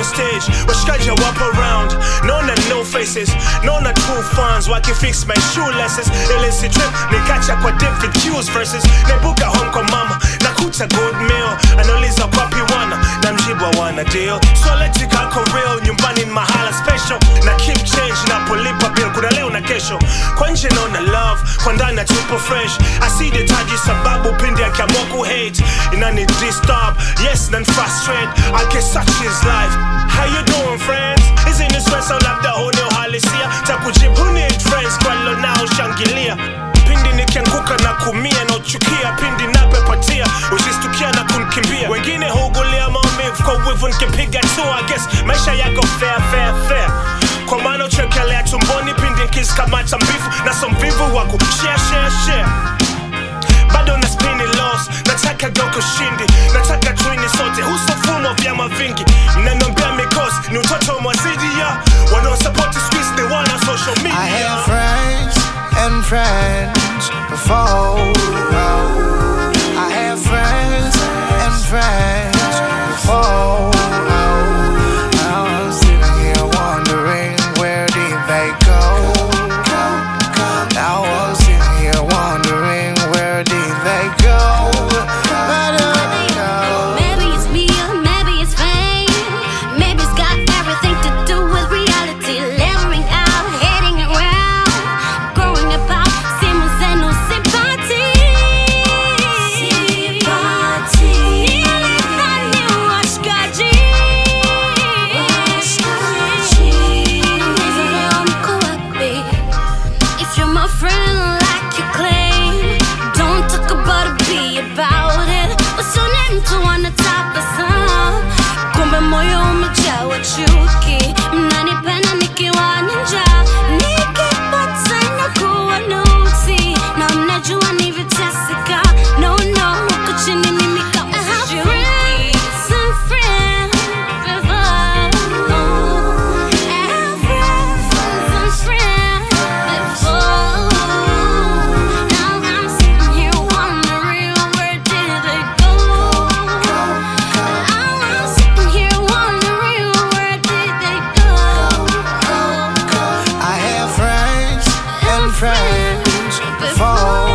stage washikaji wapo around naona no faces naona true fans wakifix my shoelaces ilisi trip nikacha kwa different cues verses naibuka home kwa mama nakuta good meal anauliza kwapi wana na mjibwa wana deal swaleti kako real nyumbani ni mahala special na keep change napolipa bill kuna leo na kesho kwa nje naona love kwa ndani na tupo fresh asidetaji sababu pindi akiamua kuhate inani disturb yes nan frustrate I guess such is life how you doing friends isn't this stress au labda huni uhalisia takujibu who need friends kwa lo nao shangilia pindi nikianguka na kumia na uchukia pindi napepatia ushistukia na kunkimbia wengine hugulia maumivu kwa wivu nikipiga tu I guess maisha yako fair fair fair kwa maana uchekelea tumboni pindi nkisikamata mbivu na somvivu waku share share share bado na spini loss nataka doko shindi nataka twini sote husofumo vyama vingi mnanombea mikosi ni utoto mwazidi ya wanaosapoti squeeze they wana social media I had friends and friends before. I had friends and friends before. Now I'm sitting here wondering where did they go? Now I'm sitting here wondering where did they go? I don't know. Maybe it's me or maybe it's fame. Maybe it's got everything to do with reality. Levering out, heading around, growing about, simmons and no sympathy. Sympathy. Nilidhani washikaji. Amazing leo mko wapi? If you're my friend like you claim, don't talk about it, be about it. What's your name to wanna tabasamu? Kumbe moyo umejawa chuki, mnanipenda nikiwa na njaa, nikipata inakuwa nuksi, na mnajua nivyoteseka. No, no, huko chini mimi kama sishuki. Some friends before. I have friends, some friends before. Now I'm sitting here wondering where did they go? I'm sitting here wondering where did they go? I had friends and friends before.